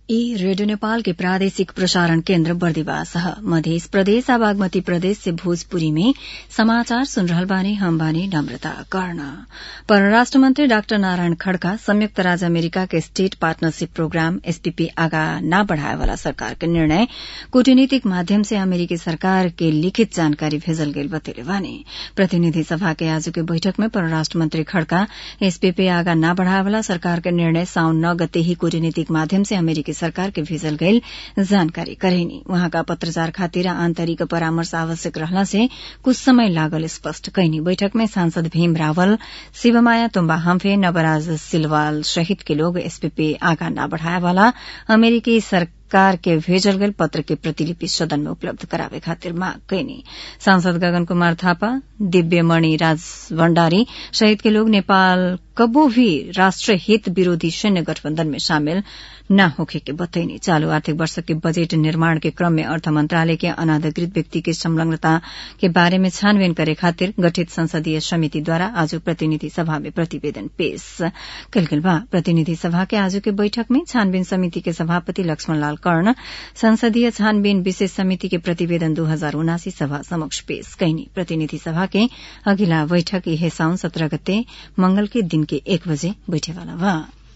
ई रेडियो नेपाल के प्रादेशिक प्रसारण केन्द्र बर्दिवास ह मध्य प्रदेश आ बागमती प्रदेश से भोजपुरी में समाचार सुन रहल बानी हम बानी नम्रता कर्ण परराष्ट्र मंत्री डाक्टर नारायण खड़का संयुक्त राज्य अमेरिका के स्टेट पार्टनरशिप प्रोग्राम एसपीपी आगा न बढ़ाए वाला सरकार के निर्णय कूटनीतिक माध्यम से अमेरिकी सरकार के लिखित जानकारी भेजल गईल बतैले बानी प्रतिनिधि सभा के आज के बैठक में परराष्ट्र मंत्री खड़का एसपीपी आगा न बढ़ाए वाला सरकार के निर्णय साउन नौ गते ही कूटनीतिक माध्यम से अमेरिकी सरकार के भेजल गईल जानकारी करेनी वहाँका पत्रचार खातिर आन्तरिक परामर्श आवश्यक रहला से कुछ समय लागल स्पष्ट कैनी बैठक में सांसद भीम रावल शिवमाया तुम्बा हम्फे नवराज सिलवाल सहित के लोग एसपीपी आगा न बढ़ाए वाला अमेरिकी सरकार के भेजल गईल पत्र के प्रतिलिपि सदन में उपलब्ध करावे खातिर मांग कैनी सांसद गगन कुमार थापा दिव्यमणि राज भण्डारी सहित के लोग नेपाल कबो भी राष्ट्र हित विरोधी सैन्य गठबन्धन में शामिल न होखे के बतैनी चालू आर्थिक वर्ष के बजट निर्माण के क्रम में अर्थ मंत्रालय के अनाधिकृत व्यक्ति के संलग्नता के बारे में छानबीन करे खातिर गठित संसदीय समिति द्वारा आज प्रतिनिधि सभा में प्रतिवेदन पेश कल गेल बा प्रतिनिधि सभा के आज के बैठक में छानबीन समिति के सभापति लक्ष्मण लाल कर्ण संसदीय छानबीन विशेष समिति के प्रतिवेदन दू हजार उनासी सभा समक्ष पेश कैनी प्रतिनिधि सभा के अगिला बैठक यह साउन सत्रह गते मंगल के दिन के एक बजे बैठेवाला बा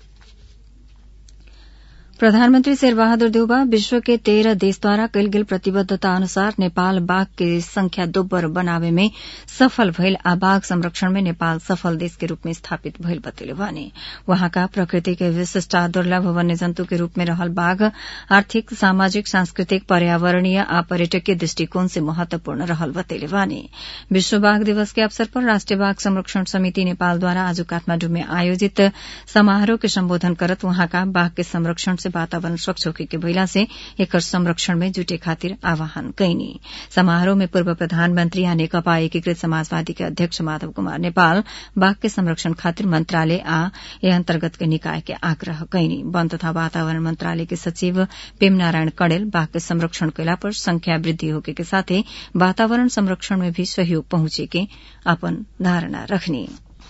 प्रधानमन्त्री शेरबहादुर देउबा विश्व के तेह्र देशद्वारा कैल गेल प्रतिबद्धता अनुसार नेपाल बाघ के संख्या दोब्बर बनावे में सफल भइल आ बाघ संरक्षण में नेपाल सफल देश के रूप में स्थापित भइल बतैले भने वहाँका प्रकृति के विशिष्ट आ दुर्लभ वन्य जन्तु के रूप में रहल बाघ आर्थिक सामाजिक सांस्कृतिक पर्यावरणीय आ पर्यटकीय दृष्टिकोण से महत्वपूर्ण रहल बतैले भने विश्व बाघ दिवस के अवसर पर राष्ट्रिय बाघ संरक्षण समिति नेपालद्वारा आज काठमाण्डु में आयोजित समारोह के सम्बोधन करत वहाँका बाघ के संरक्षण से वातावरण स्वच्छ होके के भइला से एकर संरक्षण में जुटे खातिर आह्वान कैनी समारोह में पूर्व प्रधानमन्त्री आ नेकपा एकीकृत समाजवादी के अध्यक्ष माधव कुमार नेपाल बाघ के संरक्षण खातिर मंत्रालय आ ए अन्तर्गत के निकाय के आग्रह कैनी वन तथा वातावरण मंत्रालय के सचिव प्रेम नारायण कड़ेल बाघ के संरक्षण कैला पर संख्या वृद्धि होके के साथे वातावरण संरक्षण में भी सहयोग पहुंचे के अपन धारणा रखनी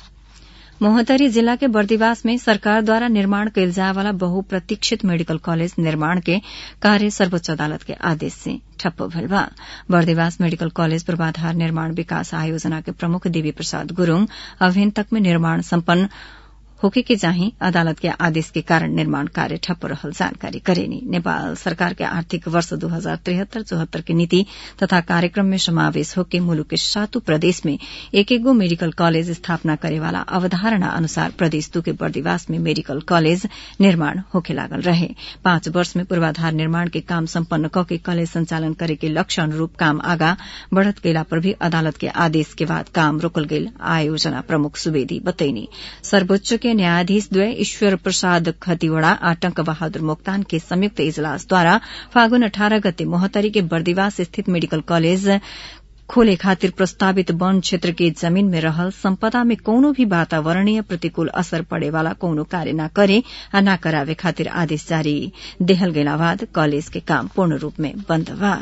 मोहतरी जिला के बर्दिवास में सरकारद्वारा निर्माण कैल जाए वाला बहुप्रतीक्षित मेडिकल कॉलेज निर्माण के कार्य सर्वोच्च अदालत के आदेश से ठप्प भइल बा बर्दिवास मेडिकल कॉलेज पूर्वाधार निर्माण विकास आयोजना के प्रमुख देवी प्रसाद गुरूङ अभिन तक में निर्माण सम्पन्न होके के चाहिँ अदालत के आदेश के कारण निर्माण कार्य ठप्प रहल जानकारी करेनी नेपाल सरकार के आर्थिक वर्ष दू हजार त्रिहत्तर चौहत्तर के नीति तथा कार्यक्रम में समावेश होके मुलुक के सातों प्रदेश में एक एक गो मेडिकल कॉलेज स्थापना करेवाला अवधारणा अनुसार प्रदेश दू के बर्दिवास में मेडिकल कॉलेज निर्माण होके लागल रहे पाँच वर्ष में पूर्वाधार निर्माण के काम सम्पन्न क के कॉलेज संचालन करे के लक्ष्य अनुरूप काम आगा बढ़त गेला पर भी अदालत के आदेश के बाद काम रोकल गेल आयोजना प्रमुख सुवेदी बतैनी सर्वोच्च के न्यायाधीश द्वय ईश्वर प्रसाद खतिवड़ा आ टंक बहादुर मोक्तान के संयुक्त इजलास द्वारा फागुन अठारह गते मोहतरी के बर्दिवास स्थित मेडिकल कॉलेज खोले खातिर प्रस्तावित वन क्षेत्र के जमीन में रहल संपदा में कौनो भी वातावरणीय प्रतिकूल असर पड़े वाला कौनो कार्य न करे आ न करावे खातिर आदेश जारी देहल गेला बाद कॉलेज के काम पूर्ण रूप में बन्द बा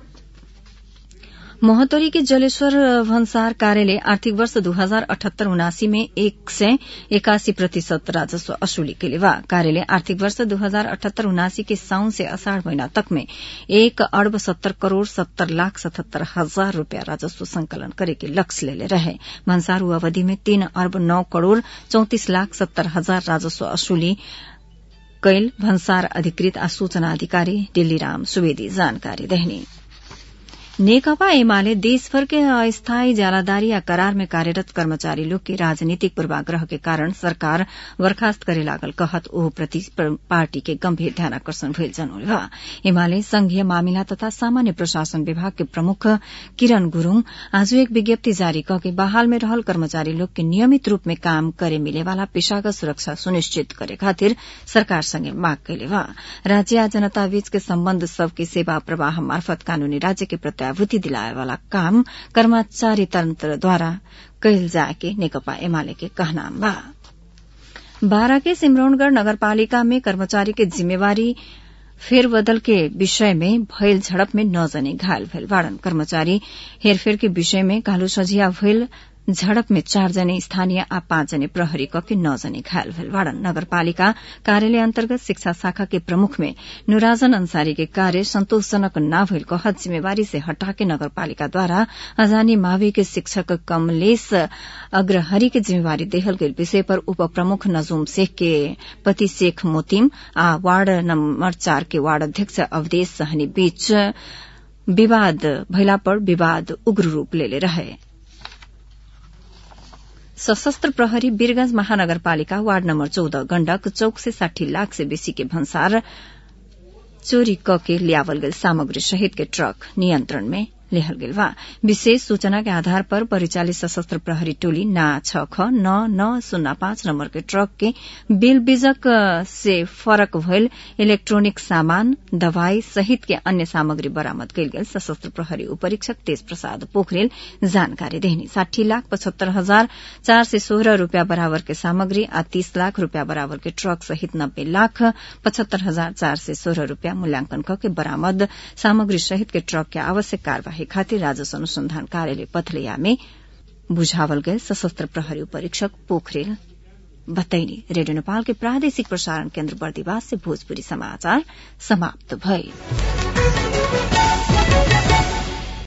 मोहतरी के जलेश्वर भन्सार कार्यालय आर्थिक वर्ष दू हजार अठहत्तर उनासी में एक सय एकासी प्रतिशत राजस्व असुली के बा कार्यालय आर्थिक वर्ष दू हजार अठहत्तर उनासी के साउन से असाढ़ महीना तक में एक अरब सत्तर करोड़ सत्तर लाख सतहत्तर हजार रूपया राजस्व संकलन करे के लक्ष्य लेले रहे भन्सार अवधि में तीन अरब नौ करोड़ चौतिस लाख सत्तर हजार राजस्व असुली कैल भन्सार अधिकृत आ सूचना अधिकारी दिल्लीराम सुवेदी जानकारी देहनी नेकपा एमाले देशभर के अस्थायी जालादारी या करार में कार्यरत कर्मचारी लोग के राजनीतिक पूर्वाग्रह के कारण सरकार बर्खास्त करे लागल कहत ओह प्रति पार्टी के गंभीर ध्यानाकर्षण भइल जनौले बा एमाले संघीय मामिला तथा सामान्य प्रशासन विभाग के प्रमुख किरण गुरूङ आज एक विज्ञप्ति जारी कके बहाल में रहल कर्मचारी लोग के नियमित रूप में काम करे मिलेवाला पेशागत सुरक्षा सुनिश्चित करे खातिर सरकार संगे माग कैले बा राज्य आ जनता बीच के सम्बन्ध सबके सेवा प्रवाह मार्फत कानूनी राज्य के प्रत्याभूति दिलाए वाला काम कर्मचारी तन्त्रद्वारा कैल जाए के नेकपा एमाले के कहनाम बा बारा के सिमरौनगढ़ नगरपालिका में कर्मचारी के जिम्मेवारी फेरबदल के विषय में भयल झड़प में नौ जने घायल भइल बाड़न कर्मचारी हेरफेर के विषय में कालू सझिया भइल झड़प में चार जने स्थानीय आ पाँच जने प्रहरी कके नौ जने घायल भेल बाड़न नगरपालिका कार्यालय अन्तर्गत शिक्षा शाखा के प्रमुख में नुराजन अंसारी के कार्य संतोषजनक न भइल कहत जिम्मेवारी से हटाके नगरपालिकाद्वारा अजानी मावी के शिक्षक कमलेश अग्रहरी के जिम्मेवारी देहल गेल विषय पर उप प्रमुख नजूम शेख के पति शेख मोतिम आ वार्ड नम्बर चार के वार्ड अध्यक्ष अवधेश सहनी बीच विवाद भइला पर विवाद उग्र रूप लेले रहे सशस्त्र प्रहरी वीरगंज महानगरपालिका वार्ड नम्बर चौध गण्डक चौक से साठी लाख से बेसी के भन्सार चोरी क के ल्यावल गेल सामग्री सहित के ट्रक नियन्त्रण में लेहल गेल बा विशेष सूचना के आधार पर परिचालित सशस्त्र प्रहरी टोली ना छ ख नौ नौ शून्य पाँच नम्बर के ट्रक के बिल बीजक से फरक भइल इलेक्ट्रोनिक सामान दवाई सहित के अन्य सामग्री बरामद कयल गेल सशस्त्र प्रहरी उपरीक्षक तेज प्रसाद पोखरेल जानकारी देहनी साठी लाख पचहत्तर हजार चार सय सोह्र रूपियाँ बराबर के सामग्री आ तीस लाख रूपियाँ बराबर के ट्रक सहित नब्बे लाख पचहत्तर हजार चार सय सोह्र रूपियाँ मूल्यांकन कके बरामद सामग्री सहित के ट्रक के आवश्यक कार्यवाही खातिर राजस्व अनुसंधान कार्यालय पथलैया में बुझावल गए सशस्त्र प्रहरी परीक्षक पोखरेल बतैनी रेडियो नेपाल के प्रादेशिक प्रसारण केन्द्र बर्दिवास से भोजपुरी समाचार समाप्त भए